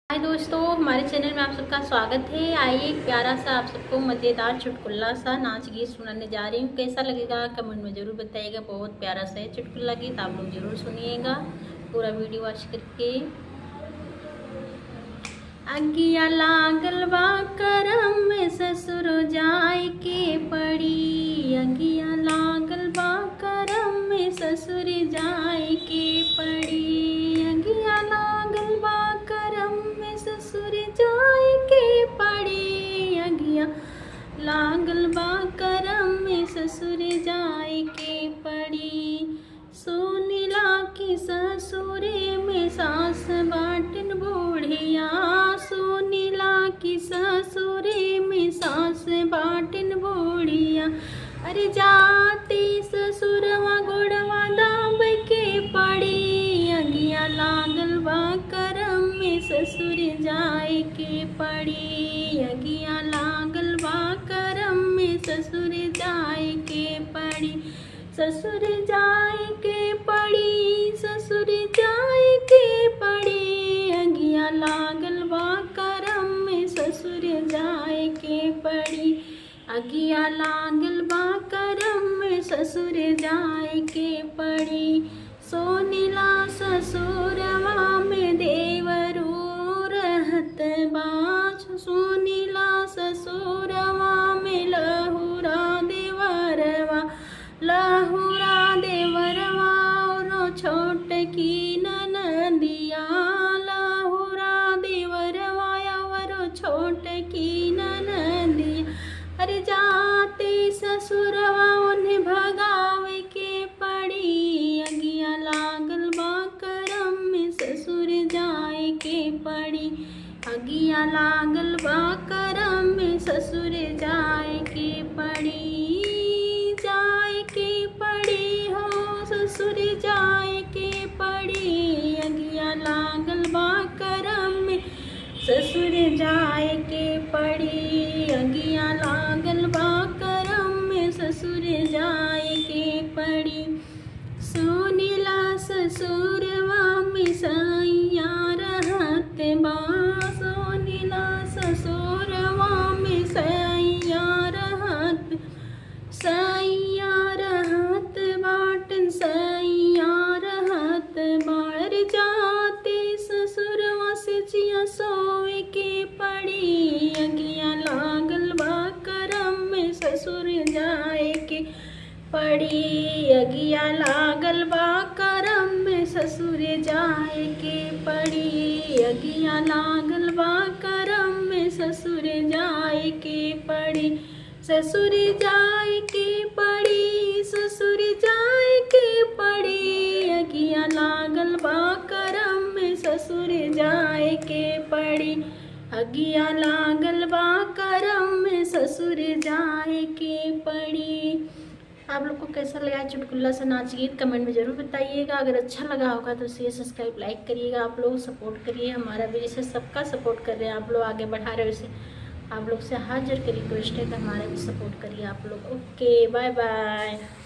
हाय दोस्तों हमारे चैनल में आप सबका स्वागत है आइए एक प्यारा सा आप सबको मज़ेदार चुटकुल्ला सा नाच गीत सुनाने जा रही हूँ कैसा लगेगा कमेंट में ज़रूर बताइएगा बहुत प्यारा सा है चुटकुल्ला गीत आप लोग ज़रूर सुनिएगा पूरा वीडियो वॉच करके अगिया लागल बा करम में ससुर जाए के पड़ी अगिया लागल बा करम में ससुर जाए के पड़ी अगिया लागल बा करम में ससुर जाए के पड़ी अगिया लागल बा करम में ससुर जाए के पड़ी सोनीला की ससुरे में सास बाटन बूढ़िया सोनीला की ससुरे में सास बाटन बूढ़िया अरे जाते ससुरवा गोड़वा दाब के पड़ी अगिया लागल बा करम में ससुर जाए के पड़ी अगिया लागल बा करम में ससुर जाए के पड़ी ससुर जाए के पड़ी ससुर जाए के पड़ी अगिया लागल बा करम में ससुर जाए के पड़ी अगिया लागल बा करम में ससुर जाए के पड़ी सोनीला ससुरवा में देवरू रहत बाछ सोनीला ससुरवा में लहुरा देवरवा लहुरा देवरवा रो छोट की ननदिया लहुरा देवरवा वरो छोट की ननदिया अरे जाते ससुरवा उन्हें भगावे के पड़ी अगिया लागल बा करम में ससुर जाए के पड़ी अगिया लागल बा करम में ससुर जाए के पड़ी जाए के पड़ी हो ससुर जाए के पड़ी अगिया लागल बा करम में ससुर जाए के पड़ी अगिया लागल बा करम में ससुर जाए के पड़ी सोनीला ससुरवा में सैया रहत बा सोनीला ससुरवा में सैया रहत सैया रहत बाटन सैया रहत बार जाते ससुरवा से जिया सोए के पड़ी अगिया लागल बा करम में ससुर जाए के पड़ी अगिया लागल बा करम में ससुर जाए के पड़ी अगिया लागल बा करम में ससुर जाए के पड़ी ससुर जाए के पड़ी ससुर जाए के पड़ी अगिया लागल बा करम में ससुर जाए के पड़ी अगिया लागल बा करम में ससुर जाए के पड़ी आप लोग को कैसा लगा चुटकुल्ला से नाच गीत कमेंट में ज़रूर बताइएगा अगर अच्छा लगा होगा तो शेयर सब्सक्राइब लाइक करिएगा आप लोग सपोर्ट करिए हमारा भी जैसे सबका सपोर्ट कर रहे हैं आप लोग आगे बढ़ा रहे हो वैसे आप लोग से हाजिर की रिक्वेस्ट है कि हमारा भी सपोर्ट करिए आप लोग ओके बाय बाय